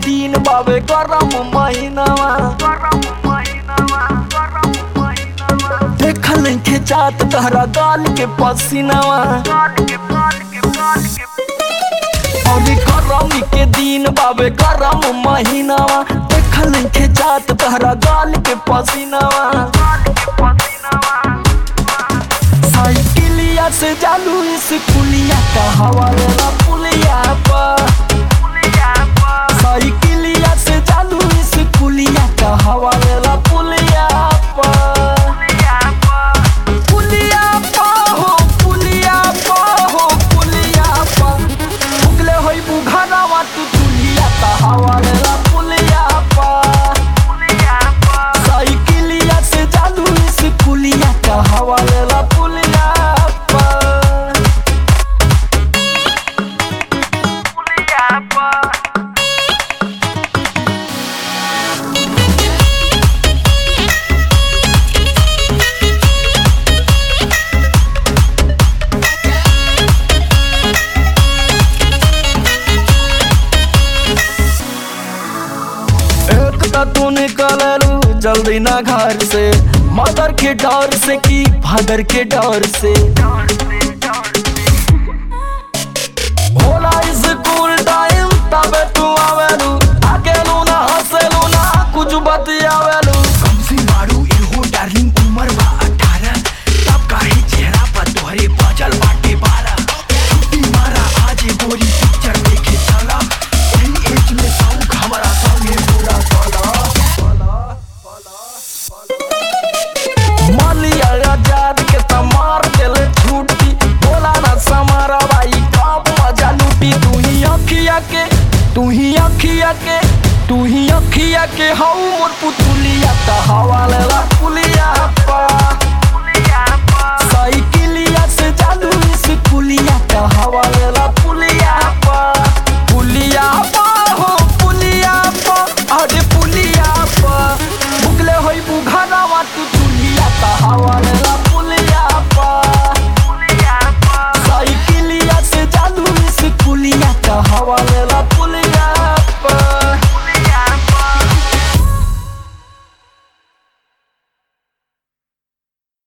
दिन बाबे गरम महीनावा देखल के जात तहरा गाल के पसीनावा अभी गरमी के दिन बाबे गरम महीनावा देखल के जात तहरा गाल के पसीनावा साइकिलिया से जालू इस पुलिया का हवाले ना पुलिया पर साइकिलिया से जालू इस पुलिया का हवाले ना पुलिया पर पुलिया पर हो पुलिया पर हो पुलिया पर उगले होई बुघानावा तू तुलिया का हवाले ना पुलिया पर साइकिलिया से जालू इस पुलिया का हवाले ना पुलिया पर एक त तू निकललू जल्दी ना घर से मदर के डर से की फादर के डर से होला स्कूल टाइम तबे तू आवेलू अकेलू ना हंसेलू ना कुछ बतियावेलू कमसी मारू इहो डार्लिंग उमर बा अठारह तब काहे चेहरा पर तोहरे बजल बाटे बारह छुट्टी मारा आज गोरी पिक्चर देखे चला एही एज में सौख हमारा संगे पूरा चला मालिया आजाद के तमार देले छुट्टी बोला ना समारा भाई कब मजा लूटी तू ही अखिया के तू ही अखिया के तू ही अखिया के हऊ मोर पुतुलिया त हवाले ला पुलिया पा साइकिलिया से जालू इस पुलिया